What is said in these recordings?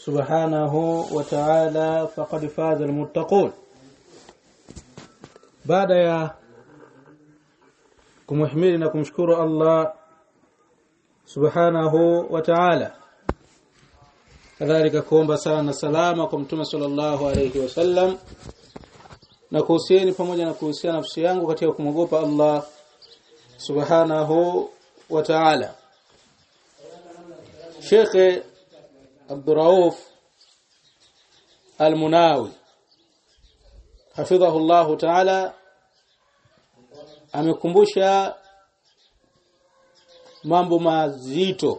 سبحانه وتعالى فقد فاز المتقون baada ya kumhimidi na kumshukuru Allah subhanahu wa ta'ala kadhalika kuomba sala na salama kwa mtume sallallahu alayhi wasallam na kuhusieni pamoja na kuhusiana nafsi yangu katika kumwogopa Allah subhanahu wa ta'ala Sheikh Abdurrauf Al-Munawi hafidhahu Allah ta'ala amekumbusha mambo mazito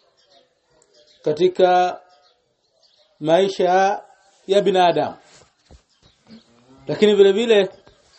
katika maisha ya binadamu lakini vile vile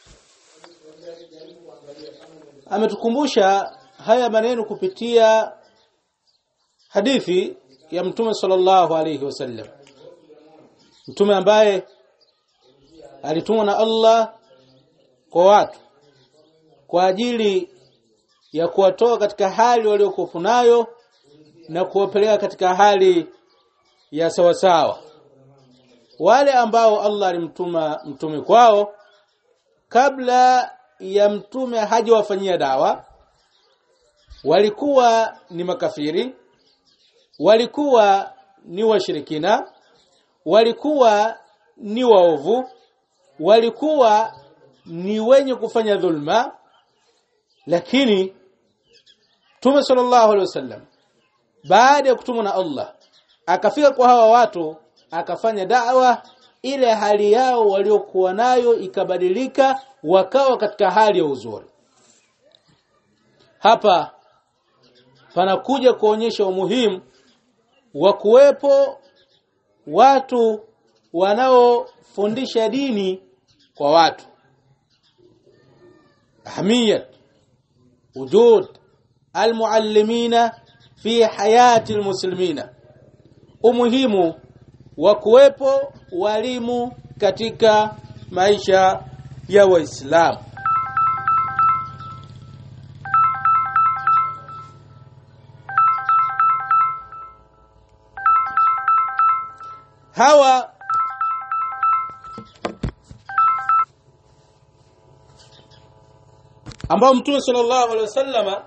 ametukumbusha haya maneno kupitia hadithi ya mtume sallallahu alayhi wasallam mtume ambaye alitumwa na Allah kwa watu kwa ajili ya kuwatoa katika hali waliokuwa nayo na kuwapeleka katika hali ya sawasawa wale ambao Allah alimtuma mtume kwao kabla ya mtume hajawafanyia dawa walikuwa ni makafiri walikuwa ni washirikina walikuwa ni waovu walikuwa ni wenye kufanya dhulma lakini Mtume sallallahu alaihi wasallam baada ya kutumwa na Allah akafika kwa hawa watu akafanya da'wa ile hali yao waliokuwa nayo ikabadilika wakawa katika hali ya uzuri hapa panakuja kuonyesha umuhimu wa kuwepo watu wanaofundisha dini kwa watu ahamiyat wujud almuallimina fi hayati almuslimina umuhimu wa kuwepo walimu katika maisha ya waislamu hawa ambao mtume sallallahu alaihi wasallama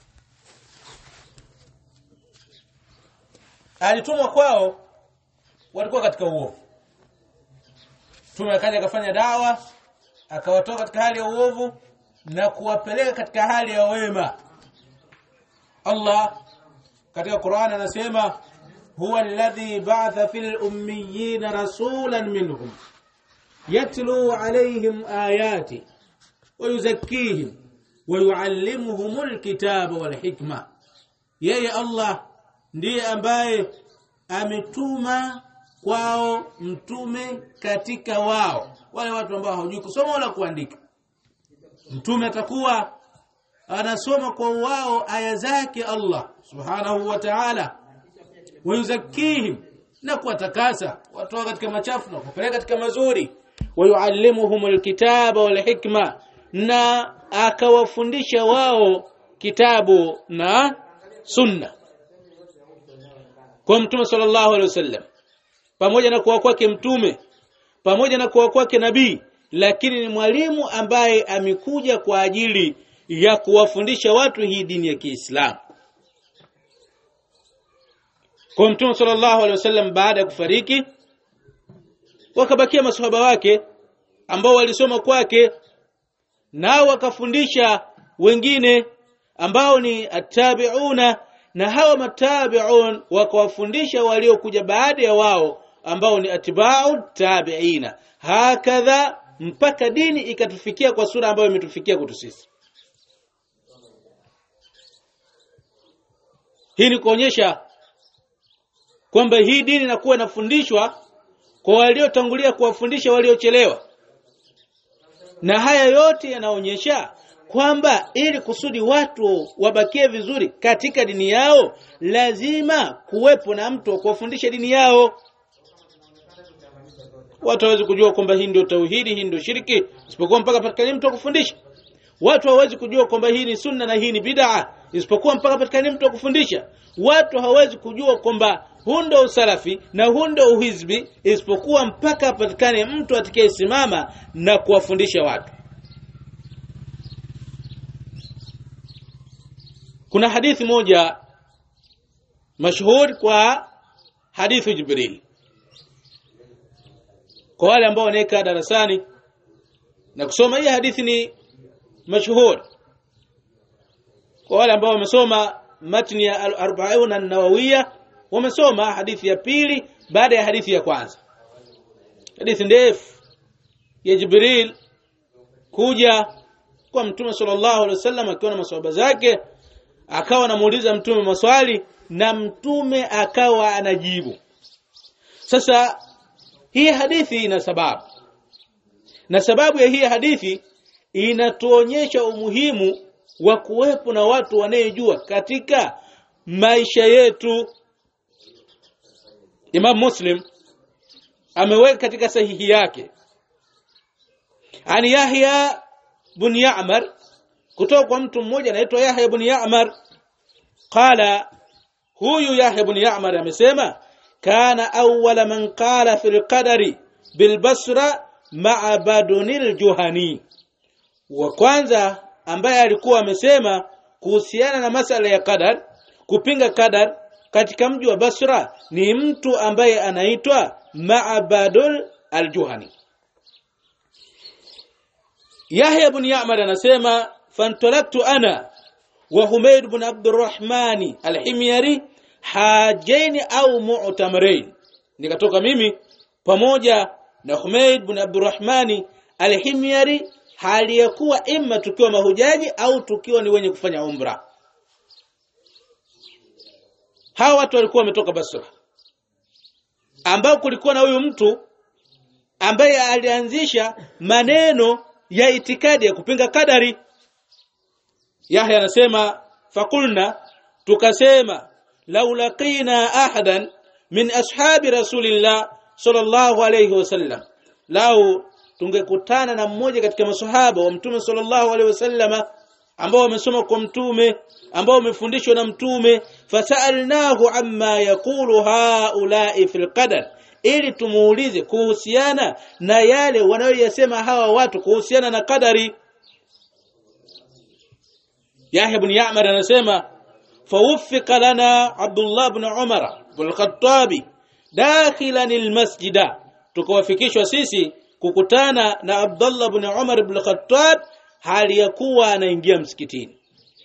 alitumwa kwao walikuwa katika uovu mtume akaja akafanya dawa akawatoa katika hali ya uovu na kuwapeleka katika hali ya wema Allah katika Qur'an anasema huwa alladhi ba'atha fil ummiyina rasulan minhum yatlu alayhim ayati wa yuzakkihim wa yuallimuhumul kitaba wal hikma yeye Allah ndiye ambaye ametuma kwao mtume katika wao wale watu ambao hawajui kusoma wala kuandika mtume atakuwa anasoma kwa wao aya zake Allah subhanahu wa ta'ala wayuzakihim na kuwatakasa watoa katika machafu na kupeleka katika mazuri wayuallimuhum alkitaba wal hikma na akawafundisha wao kitabu na sunna kwa mtume sallallahu alaihi wasallam pamoja na kuwa kwake mtume pamoja na kuwa kwake nabii lakini ni mwalimu ambaye amekuja kwa ajili ya kuwafundisha watu hii dini ya Kiislamu kwa mtume sallallahu alaihi wasallam baada ya kufariki wakabakia maswahaba wake ambao walisoma kwake nao wakafundisha wengine ambao ni attabiuna na hawa matabiun wakawafundisha waliokuja baada ya wao ambao ni atba'u tabiina hakadha mpaka dini ikatufikia kwa sura ambayo imetufikia kwetu sisi hii ni kuonyesha kwamba hii dini inakuwa inafundishwa kwa waliotangulia kuwafundisha waliochelewa na haya yote yanaonyesha kwamba ili kusudi watu wabakie vizuri katika dini yao lazima kuwepo na mtu wa kuwafundisha dini yao watu hawezi kujua kwamba hii ndio tauhidi hii ndio shirki isipokuwa mpaka patikane mtu wa kufundisha watu hawezi kujua kwamba hii ni sunna na hii ni bid'a isipokuwa mpaka patikane mtu wa kufundisha watu hawezi kujua kwamba huu ndo usalafi na huu ndo uhizbi isipokuwa mpaka apatikane mtu atakayesimama na kuwafundisha watu kuna hadithi moja mashhur kwa hadithi Jibril kwa wale ambao wanaeka darasani na kusoma hii hadithi ni mashhur kwa wale ambao wamesoma matni ya al-arba'un an-nawawiyya wamesoma hadithi ya pili baada ya hadithi ya kwanza hadithi ndefu ya Jibril kuja kwa mtume sallallahu alaihi wasallam akiwa na maswahaba zake akawa anamuuliza mtume maswali na mtume akawa anajibu sasa hii hadithi ina sababu na sababu ya hii hadithi inatuonyesha umuhimu wa kuwepo na watu wanayejua katika maisha yetu Imam Muslim ameweka katika sahihi yake ani Yahya bin Ya'mar kutoka kwa mtu mmoja anaitwa Yahya ibn Ya'mar qala huyu Yahya ibn Ya'mar amesema kana awwala man qala fil qadari bil Basra ma'a Badunil Juhani wa kwanza ambaye alikuwa amesema kuhusiana na masala ya qadar kupinga qadar katika mji wa Basra ni mtu ambaye anaitwa Ma'badul al-Juhani Yahya ibn Ya'mar anasema fantalaktu ana wa Humayd ibn Abdurrahman al-Himyari hajaini au mu'tamarain nikatoka mimi pamoja na Humayd ibn Abdurrahman al-Himyari hali ya kuwa imma tukiwa mahujaji au tukiwa ni wenye kufanya umra hawa watu walikuwa wametoka Basra ambao kulikuwa na huyu mtu ambaye alianzisha maneno ya itikadi ya kupinga kadari Yahya anasema fakulna tukasema law laqina ahadan min ashabi rasulillah sallallahu alayhi wasallam lau tungekutana na mmoja katika maswahaba wa mtume sallallahu alaihi wasallama ambao wamesoma kwa mtume ambao wamefundishwa na mtume fasalnahu amma yaqulu haula'i fil qadar ili tumuulize kuhusiana na yale wanayoyasema hawa watu kuhusiana na kadari Yahya ibn Ya'mar anasema fawuffiqa lana Abdullah ibn Umar ibn al-Khattab dakhilan al-masjida tukawafikishwa sisi kukutana na Abdullah ibn Umar ibn al-Khattab hali ya kuwa anaingia msikitini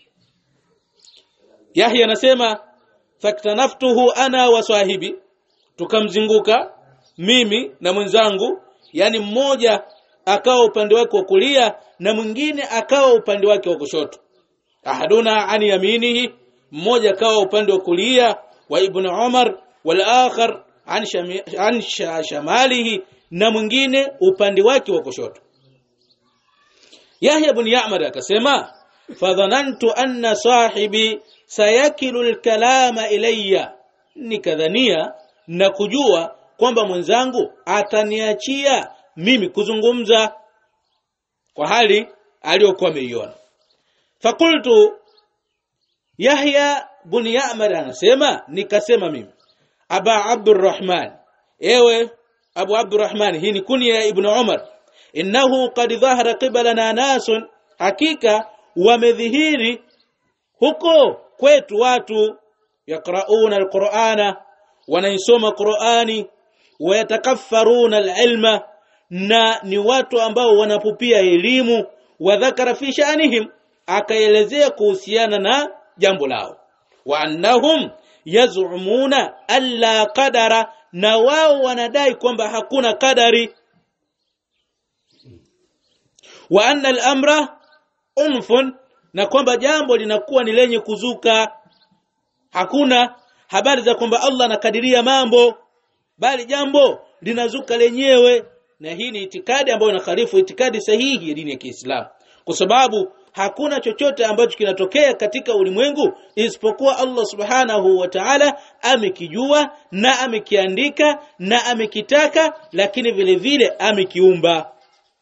Yahya anasema faktanaftuhu ana wa sahibi tukamzunguka mimi na mwenzangu yani mmoja akawa upande wake wa kulia na mwingine akawa upande wake wa kushoto ahaduna an yaminihi mmoja akawa upande wa kulia wa ibn Umar wal akhar an, shami, an shamalihi na mwingine upande wake wa kushoto Yahya ibn Ya'mar akasema fadhanantu anna sahibi sayakilu alkalama ilayya nikadhania na kujua kwamba mwenzangu ataniachia mimi kuzungumza kwa hali aliyokuwa ameiona fakultu Yahya ibn Ya'mar anasema nikasema mimi Aba Abdurrahman ewe Abu Abdurrahman hii ni kunia ya Ibn Umar innahu qad dhahara qibalana nasun hakika wamedhihiri huko kwetu watu yaqrauna alqur'ana wanaisoma qur'ani wayatakaffaruna alilma na ni watu ambao wanapupia elimu wa dhakara fi sha'nihim akaelezea kuhusiana na jambo lao wa annahum yaz'umuna alla qadara na wao wanadai kwamba hakuna kadari wa anna al-amra unfun na kwamba jambo linakuwa ni lenye kuzuka hakuna habari za kwamba Allah anakadiria mambo bali jambo linazuka lenyewe na hii ni itikadi ambayo inakhalifu itikadi sahihi ya dini ya Kiislamu kwa sababu hakuna chochote ambacho kinatokea katika ulimwengu isipokuwa Allah Subhanahu wa Ta'ala amekijua na amekiandika na amekitaka lakini vile vile amekiumba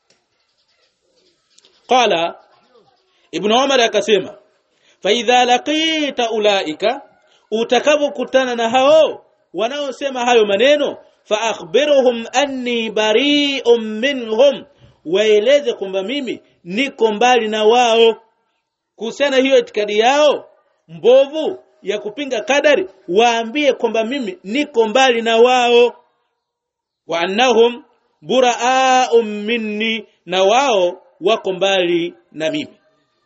qala ibn Umar akasema fa idha laqita ulaika utakapokutana na hao wanaosema hayo maneno fa akhbiruhum anni bari'un minhum waeleze kwamba mimi niko mbali na wao kuhusiana hiyo itikadi yao mbovu ya kupinga kadari waambie kwamba mimi niko mbali na wao wa annahum buraa'un minni na wao wako mbali na mimi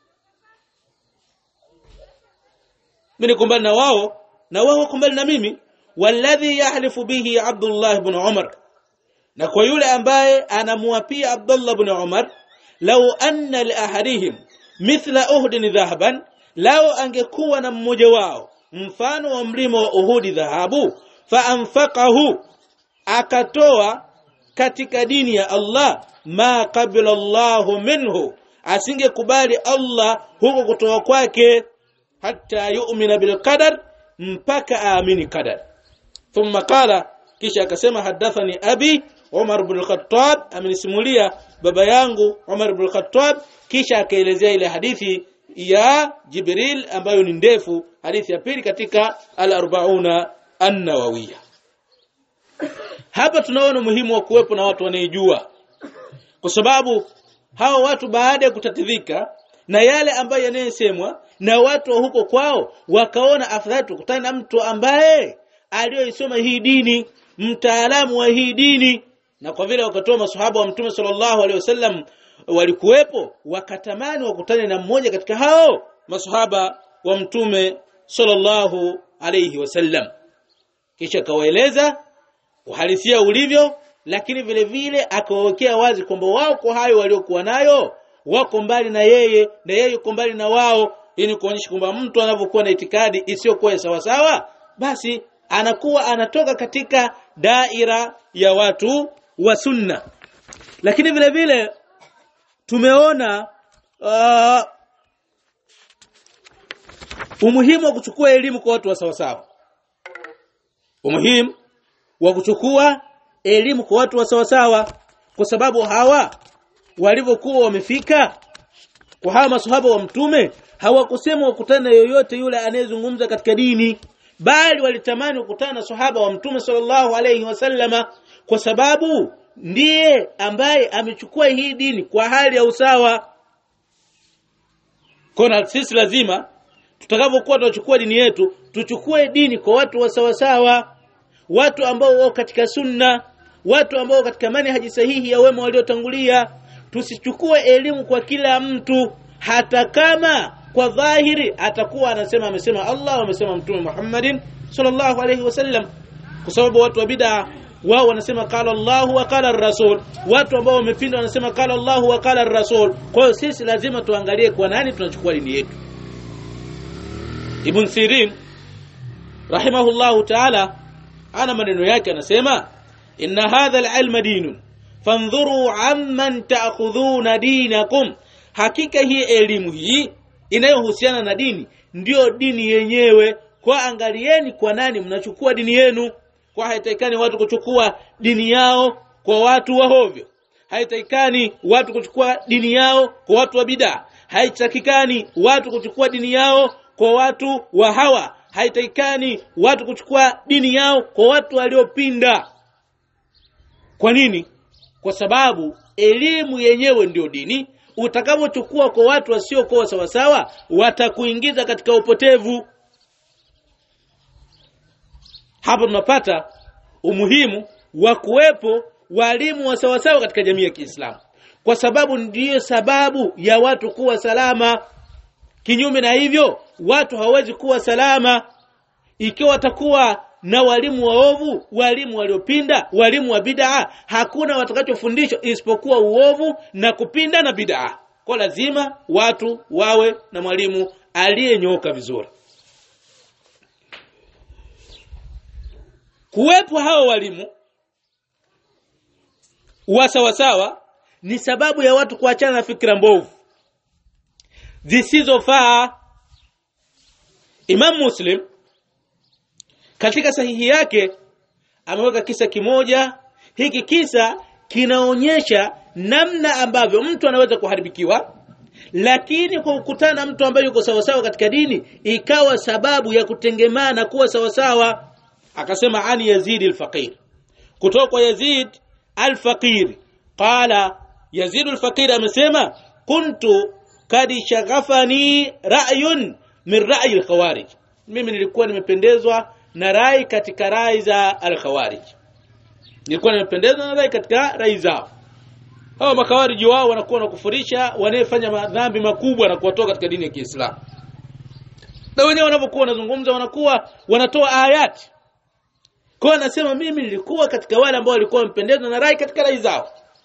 mimi niko mbali na wao na wao wako mbali na mimi walladhi yahlifu bihi Abdullah ibn Umar na kwa yule ambaye anamuapia Abdullah ibn Umar law anna li ahadihim mithla uhdin dhahaban lao angekuwa na mmoja wao mfano wa mlima wa Uhudi dhahabu fa anfaqahu akatoa katika dini ya Allah ma qabila Allahu minhu asingekubali Allah huko kutoa kwake hata yu'mina bil qadar mpaka aamini qadar thumma qala kisha akasema hadathani abi Umar ibn al-Khattab amenisimulia baba yangu Umar ibn al-Khattab kisha akaelezea ile hadithi ya Jibril ambayo ni ndefu hadithi ya pili katika al-arba'una an-nawawiyya hapa tunaona muhimu wa kuwepo na watu wanaejua kwa sababu hao watu baada ya kutatidhika na yale ambayo yanayosemwa na watu wa huko kwao wakaona afadhali tukutane na mtu ambaye aliyoisoma hii dini mtaalamu wa hii dini na kwa vile wakatoa maswahaba wa mtume sallallahu alaihi wasallam walikuwepo wakatamani wakutane na mmoja katika hao maswahaba wa mtume sallallahu alaihi wasallam kisha kawaeleza uhalisia ulivyo lakini vile vile akawawekea wazi kwamba wao kwa hayo waliokuwa nayo wako mbali na yeye na yeye yuko mbali na wao ili kuonyesha kwamba mtu anapokuwa na itikadi isiyokuwa sawa sawa basi anakuwa anatoka katika daira ya watu wa sunna lakini vile vile tumeona uh, umuhimu wa kuchukua elimu kwa watu wa sawa sawa umuhimu wa kuchukua elimu kwa watu wa sawa sawa kwa sababu hawa walivyokuwa wamefika kwa hawa maswahaba wa mtume hawakusema wakutana yoyote yule anayezungumza katika dini bali walitamani kukutana na sahaba wa mtume sallallahu alayhi wasallama kwa sababu ndiye ambaye amechukua hii dini kwa hali ya usawa kona sisi lazima tutakapokuwa tunachukua dini yetu tuchukue dini kwa watu wa sawa sawa watu ambao wao katika sunna watu ambao katika manhaji sahihi ya wema waliotangulia tusichukue elimu kwa kila mtu hata kama kwa dhahiri atakuwa anasema amesema Allah amesema mtume Muhammadin sallallahu alayhi wasallam kwa sababu watu wa bid'a wao wanasema qala Allah wa qala rasul watu ambao wamepinda wanasema qala Allah wa qala rasul kwa hiyo sisi lazima tuangalie kwa nani tunachukua dini yetu Ibn Sirin rahimahullahu ta'ala ana maneno yake anasema inna hadha al-ilma dinun fandhuru amman ta'khudhuna dinakum hakika hii elimu hii inayohusiana na dini ndiyo dini yenyewe kwa angalieni kwa nani mnachukua dini yenu kwa haitakikani watu kuchukua dini yao kwa watu wa hovyo haitakikani watu kuchukua dini yao kwa watu wa bid'a haitakikani watu kuchukua dini yao kwa watu wa hawa haitakikani watu kuchukua dini yao kwa watu waliopinda kwa nini kwa sababu elimu yenyewe ndio dini utakapochukua kwa watu wasiokuwa sawa sawa watakuingiza katika upotevu hapa tunapata umuhimu wa kuwepo walimu wa sawa sawa katika jamii ya Kiislamu kwa sababu ndiyo sababu ya watu kuwa salama kinyume na hivyo watu hawawezi kuwa salama ikiwa watakuwa na walimu waovu walimu waliopinda walimu wa bid'a hakuna watakachofundishwa isipokuwa uovu na kupinda na bid'a kwa lazima watu wawe na mwalimu aliyenyoka vizuri kuwepo hao walimu wa sawasawa ni sababu ya watu kuachana na fikra mbovu zisizofaa Imam Muslim katika sahihi yake ameweka kisa kimoja hiki kisa kinaonyesha namna ambavyo mtu anaweza kuharibikiwa lakini kwa kukutana na mtu ambaye yuko sawasawa katika dini ikawa sababu ya kutengemana kuwa sawasawa akasema ani yazid al-faqir kutoka kwa yazid al-faqir qala yazid al-faqir amesema kuntu kad shaghafani ra'yun min ra'yi al-khawarij mimi nilikuwa nimependezwa na rai katika rai za al-khawarij nilikuwa nimependezwa na rai katika rai zao hawa makawariji wao wanakuwa wanakufurisha wanayefanya madhambi makubwa na kuwatoa katika dini ya Kiislamu na wenyewe wanapokuwa wanazungumza wanakuwa wanatoa ayati kwa anasema mimi nilikuwa katika wale ambao walikuwa wamependezwa na rai katika rai zao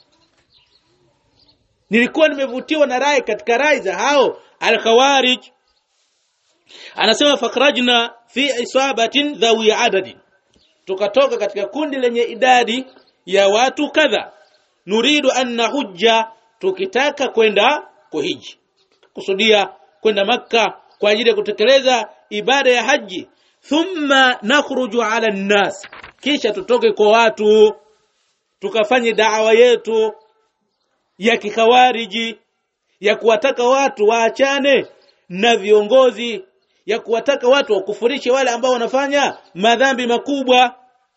nilikuwa nimevutiwa na rai katika rai za hao al-khawarij anasema fakrajna fi isabatin dhawi adadin tukatoka katika kundi lenye idadi ya watu kadha nuridu an nahujja tukitaka kwenda kuhiji kusudia kwenda makka kwa ajili ya kutekeleza ibada ya haji thumma nakhruju ala nnas kisha tutoke kwa watu tukafanye da'wa yetu ya kikhawariji ya kuwataka watu waachane na viongozi ya kuwataka watu wakufurishe wale ambao wanafanya madhambi makubwa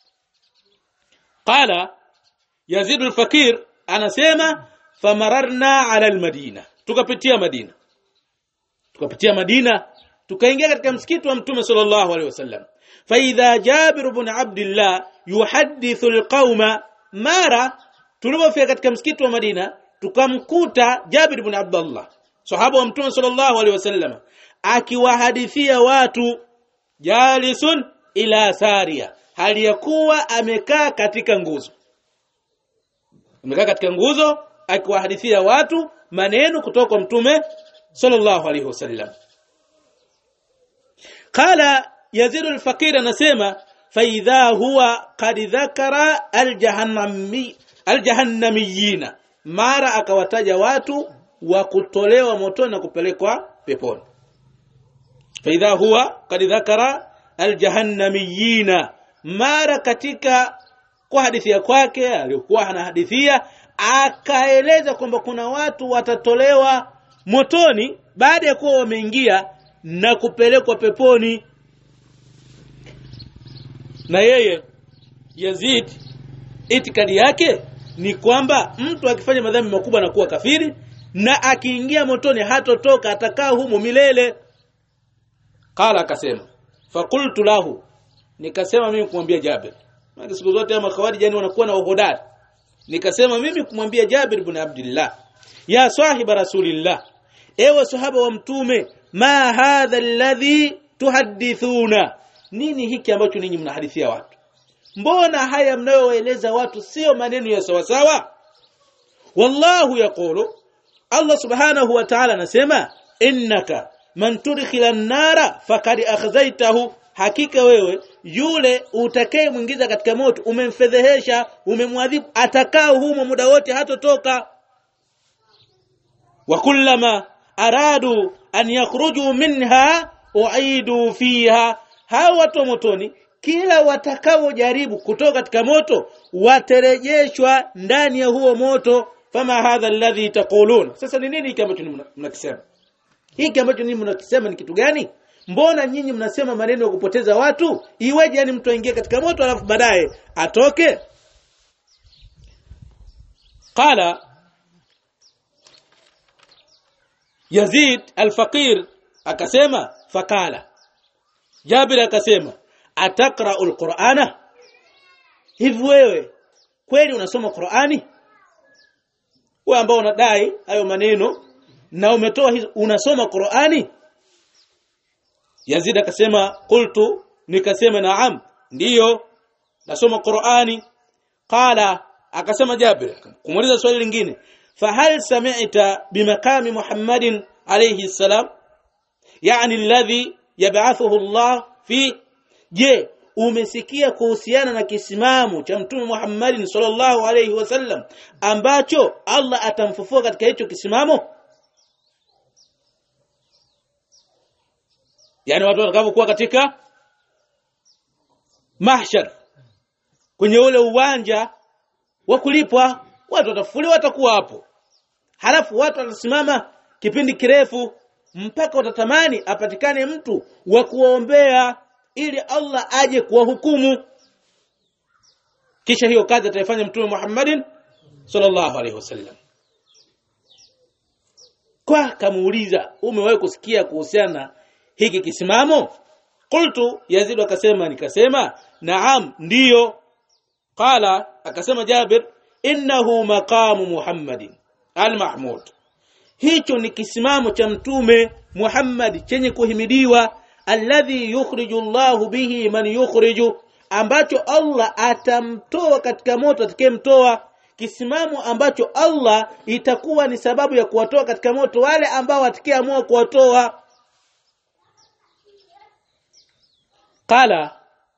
qala Yazid al-Fakir anasema famararna ala al-Madina tukapitia Madina tukapitia Madina tukaingia katika msikiti wa Mtume sallallahu alaihi wasallam fa idha Jabir ibn Abdullah yuhaddithu al-qauma mara tulipofika katika msikiti wa Madina tukamkuta Jabir ibn Abdullah sahaba wa Mtume sallallahu alaihi wasallam akiwahadithia watu jalisun ila saria hali ya kuwa amekaa katika nguzo amekaa katika nguzo akiwahadithia watu maneno kutoka kwa mtume sallallahu alaihi wasallam qala yazid al-faqir anasema fa idha huwa qad dhakara al-jahannami al-jahannamiyina mara akawataja watu wa kutolewa motoni na kupelekwa peponi fa idha huwa qad dhakara al-jahannamiyina mara katika kwa hadithi kwake aliyokuwa anahadithia akaeleza kwamba kuna watu watatolewa motoni baada ya kuwa wameingia na kupelekwa peponi na yeye Yazid itikadi yake ni kwamba mtu akifanya madhambi makubwa anakuwa kafiri na akiingia motoni hatotoka atakaa humo milele qala akasema fakultu lahu nikasema mimi kumwambia Jabir maana siku zote ama khawarij yani wanakuwa na uhodari nikasema mimi kumwambia Jabir ibn Abdullah ya sahiba rasulillah ewe sahaba wa mtume ma hadha alladhi tuhaddithuna nini hiki ambacho ninyi mnahadithia watu mbona haya mnayoeleza watu sio maneno ya sawa sawa wallahu yaqulu Allah subhanahu wa ta'ala anasema innaka man tudkhila an-nara faqad akhzaytahu hakika wewe yule utakayemwingiza katika moto umemfedhehesha umemwadhibu atakaa humo muda wote hatotoka wa kullama aradu an yakhruju minha uidu fiha hawa watu motoni kila watakaojaribu kutoka katika moto waterejeshwa ndani ya huo moto fama hadha alladhi taqulun sasa ni nini hiki ambacho mnakisema hiki ambacho ninyi mnakisema ni kitu gani mbona nyinyi mnasema maneno ya kupoteza watu iweje yani mtu aingie katika moto alafu baadaye atoke qala Yazid al-Faqir akasema fakala Jabir akasema atakra al-Qur'ana hivi wewe kweli unasoma Qur'ani wewe ambao unadai hayo maneno na umetoa unasoma Qur'ani Yazid akasema qultu nikasema naam ndiyo nasoma Qur'ani qala akasema Jabir kumuuliza swali lingine fahal sami'ta bimakami Muhammadin alayhi salam yani alladhi yab'athuhu Allah fi je umesikia kuhusiana na kisimamo cha mtume Muhammadin sallallahu alayhi wasallam ambacho Allah atamfufua katika hicho kisimamo yani watu watakapokuwa katika mahshar kwenye ule uwanja wa kulipwa watu watafufuliwa watakuwa hapo halafu watu watasimama kipindi kirefu mpaka watatamani apatikane mtu wa kuombea ili Allah aje kuwahukumu kisha hiyo kazi ataifanya mtume Muhammadin sallallahu alaihi wasallam kwa kamuuliza umewahi kusikia kuhusiana hiki kisimamo qultu yazid akasema nikasema naam ndiyo qala akasema jabir innahu maqamu muhammadin al-mahmud hicho ni kisimamo cha mtume Muhammad chenye kuhimidiwa alladhi yukhriju Allahu bihi man yukhriju ambacho Allah atamtoa katika moto atakayemtoa kisimamo ambacho Allah itakuwa ni sababu ya kuwatoa katika moto wale ambao atakayeamua kuwatoa qala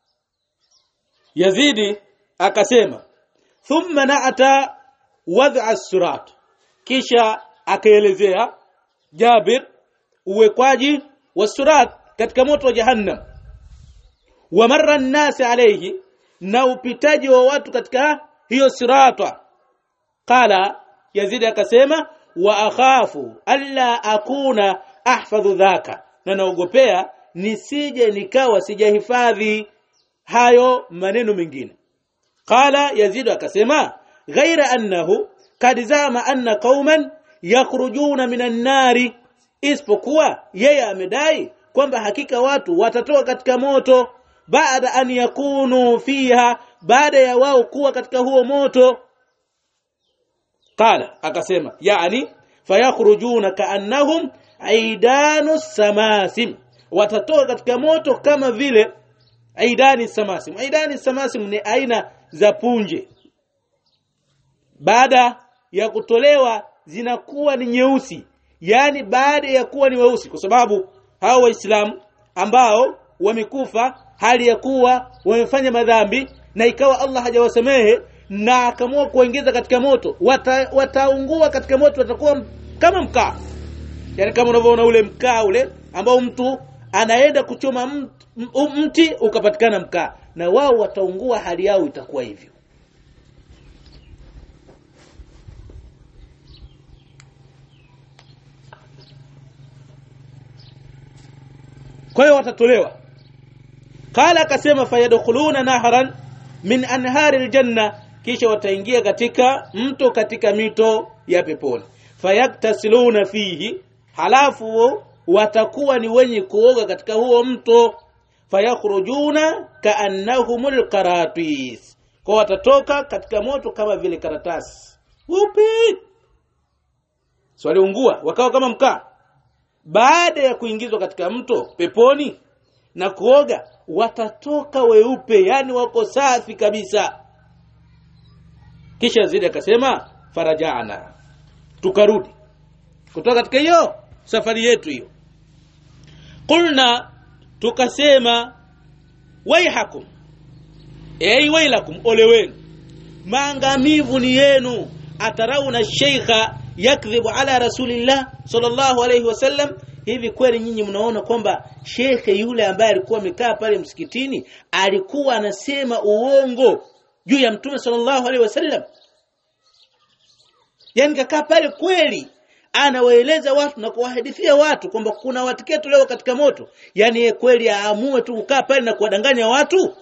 Yazidi akasema thumma na'ata wad'a as-surat kisha akaelezea Jabir uwekwaji wa surat katika moto wa jahannam wa marra an-nas alayhi na upitaji wa watu katika hiyo sirata qala Yazid akasema wa akhafu alla akuna ahfadhu dhaka na naogopea nisije nikawa sijahifadhi hayo maneno mengine qala Yazid akasema ghaira annahu kad zama anna qauman yakhrujuna minan nari isipokuwa yeye amedai kwamba hakika watu watatoka katika moto baada an yakunu fiha baada ya wao kuwa katika huo moto qala akasema yani fayakhrujuna kaannahum aidanu samasim watatoka katika moto kama vile aidani samasim aidani samasim ni aina za punje baada ya kutolewa zinakuwa ni nyeusi yani baada ya kuwa ni weusi kwa sababu hao waislamu ambao wamekufa hali ya kuwa wamefanya madhambi na ikawa Allah hajawasamehe na akamua kuongeza katika moto wata, wataungua katika moto watakuwa kama mkaa yani kama unavyoona ule mkaa ule ambao mtu anaenda kuchoma mti, mti ukapatikana mkaa na wao wataungua hali yao itakuwa hivyo kwa hiyo watatolewa qala akasema fayadkhuluna nahran min anhari aljanna kisha wataingia katika mto katika mito ya peponi fayaktasiluna fihi halafu watakuwa ni wenye kuoga katika huo mto fayakhrujuna kaannahumul qaratis kwa watatoka katika moto kama vile karatasi upi swali ungua wakawa kama mkaa baada ya kuingizwa katika mto peponi na kuoga watatoka weupe yani wako safi kabisa kisha zidi akasema farajana tukarudi kutoka katika hiyo safari yetu hiyo qulna tukasema waihakum ei wailakum ole wenu maangamivu ni yenu atarauna sheikha yakdhibu ala rasulillah sallallahu alayhi wasallam hivi kweli nyinyi mnaona kwamba shekhe yule ambaye alikuwa amekaa pale msikitini alikuwa anasema uongo juu ya mtume sallallahu alaihi wasallam yani kakaa pale kweli anawaeleza watu na kuwahadithia watu kwamba kuna watiketo leo katika moto yani yeye kweli aamue tu kukaa pale na kuwadanganya watu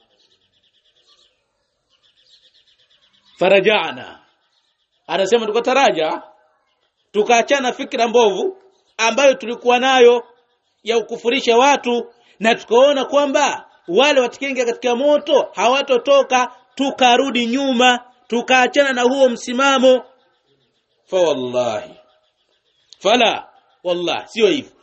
farajana anasema tukataraja tukaachana fikra mbovu ambayo tulikuwa nayo ya ukufurisha watu na tukaona kwamba wale watikenge katika moto hawatotoka tukarudi nyuma tukaachana na huo msimamo fa wallahi fala wallah sio hivyo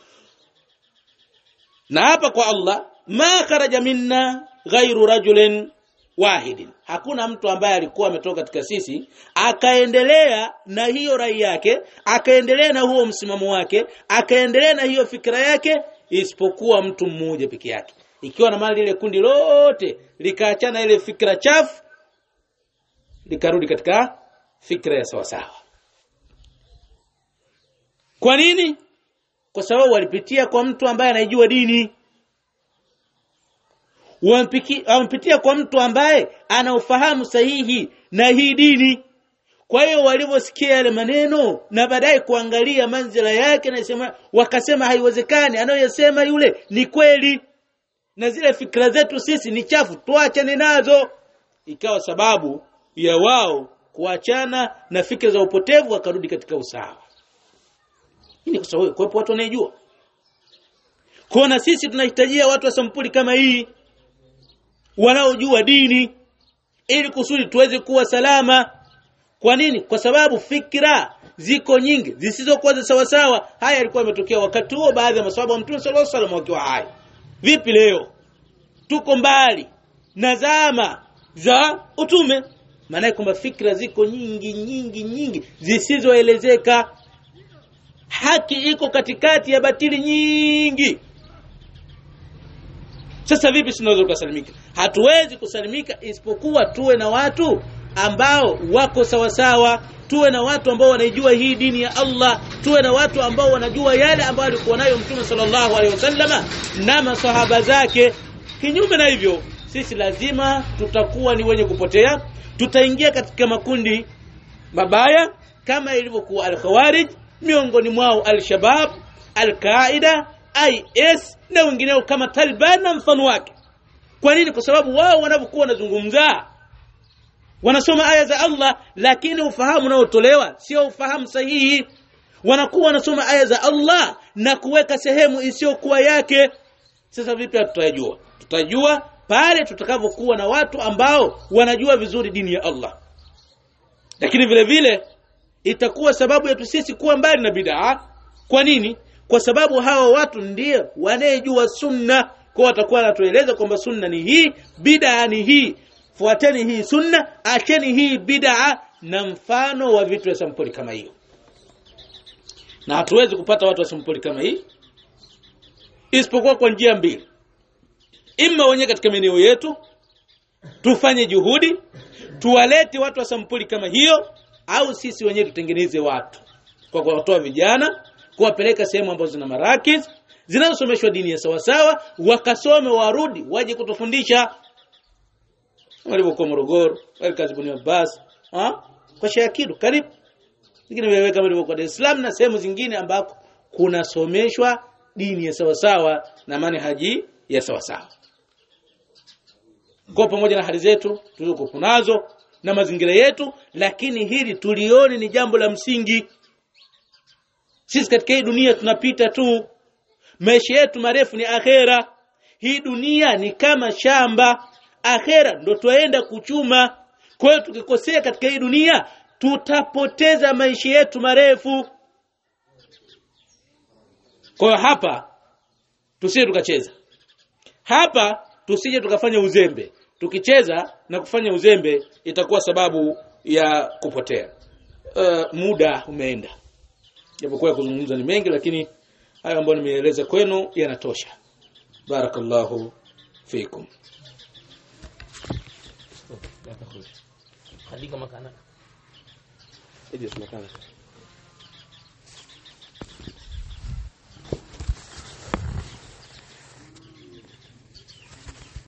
na hapa kwa Allah ma kharaja minna ghairu rajulin wahidin hakuna mtu ambaye alikuwa ametoka katika sisi akaendelea na hiyo rai yake akaendelea na huo msimamo wake akaendelea na hiyo fikra yake isipokuwa mtu mmoja peke yake ikiwa na mali ile kundi lote likaachana ile fikra chafu likarudi katika fikra ya sawa sawa kwa nini kwa sababu walipitia kwa mtu ambaye anaijua dini wampitia kwa mtu ambaye ana ufahamu sahihi na hii dini kwa hiyo walivyosikia yale maneno na baadaye kuangalia manzila yake na sema wakasema haiwezekani anayosema yule ni kweli na zile fikra zetu sisi ni chafu tuachane nazo ikawa sababu ya wao kuachana na fikra za upotevu wakarudi katika usawa hii ni kwa sababu kuwepo watu wanayejua kwa na sisi tunahitajia watu wa sampuli kama hii wanaojua dini ili kusudi tuweze kuwa salama kwa nini kwa sababu fikra ziko nyingi zisizokuwa za sawa sawa haya yalikuwa yametokea wakati huo baadhi ya maswahaba wa Mtume sallallahu alaihi wasallam wakiwa hai vipi leo tuko mbali na zama za utume maana kwamba fikra ziko nyingi nyingi nyingi zisizoelezeka haki iko katikati ya batili nyingi sasa vipi tunaweza kusalimika hatuwezi kusalimika isipokuwa tuwe na watu ambao wako sawa sawa tuwe na watu ambao wanaijua hii dini ya Allah tuwe na watu ambao wanajua yale ambayo alikuwa nayo Mtume sallallahu alaihi wasallama na masahaba zake kinyume na hivyo sisi lazima tutakuwa ni wenye kupotea tutaingia katika makundi mabaya kama ilivyokuwa al-Khawarij miongoni mwao al-Shabab al-Qaida IS na wengineo kama Taliban na mfano wake kwa nini kwa sababu wao wanapokuwa wanazungumza wanasoma aya za Allah lakini ufahamu unaotolewa sio ufahamu sahihi wanakuwa wanasoma aya za Allah na kuweka sehemu isiyokuwa yake sasa vipi tutajua tutajua pale tutakavyokuwa na watu ambao wanajua vizuri dini ya Allah lakini vile vile itakuwa sababu yetu sisi kuwa mbali na bid'a kwa nini kwa sababu hawa watu ndio wanayejua sunna kwa watakuwa wanatueleza kwamba sunna ni hii bid'a ni hii fuateni hii sunna acheni hii bid'a na mfano wa vitu vya sampuli kama hiyo na hatuwezi kupata watu wa sampuli kama hii isipokuwa kwa njia mbili imma wenyewe katika maeneo yetu tufanye juhudi tuwalete watu wa sampuli kama hiyo au sisi wenyewe tutengeneze watu kwa kuwatoa vijana kuwapeleka sehemu ambazo zina marakis zinazosomeshwa dini ya sawasawa wakasome warudi waje kutufundisha walivyokuwa Morogoro walikazibuni Abbas ha kwa Shakiru karibu lakini wewe kama ilivyokuwa Dar es Salaam na sehemu zingine ambako kunasomeshwa dini ya sawasawa na manhaji ya sawasawa kwa pamoja na hali zetu tulizokuwa nazo na mazingira yetu lakini hili tulioni ni jambo la msingi sisi katika hii dunia tunapita tu maisha yetu marefu ni akhera hii dunia ni kama shamba akhera ndo twaenda kuchuma kwa hiyo tukikosea katika hii dunia tutapoteza maisha yetu marefu kwa hiyo hapa tusije tukacheza hapa tusije tukafanya uzembe tukicheza na kufanya uzembe itakuwa sababu ya kupotea uh, muda umeenda japokuwa kuzungumza ni mengi lakini hayo ambayo nimeeleza kwenu yanatosha barakallahu fikum خليك مكانك اجلس مكانك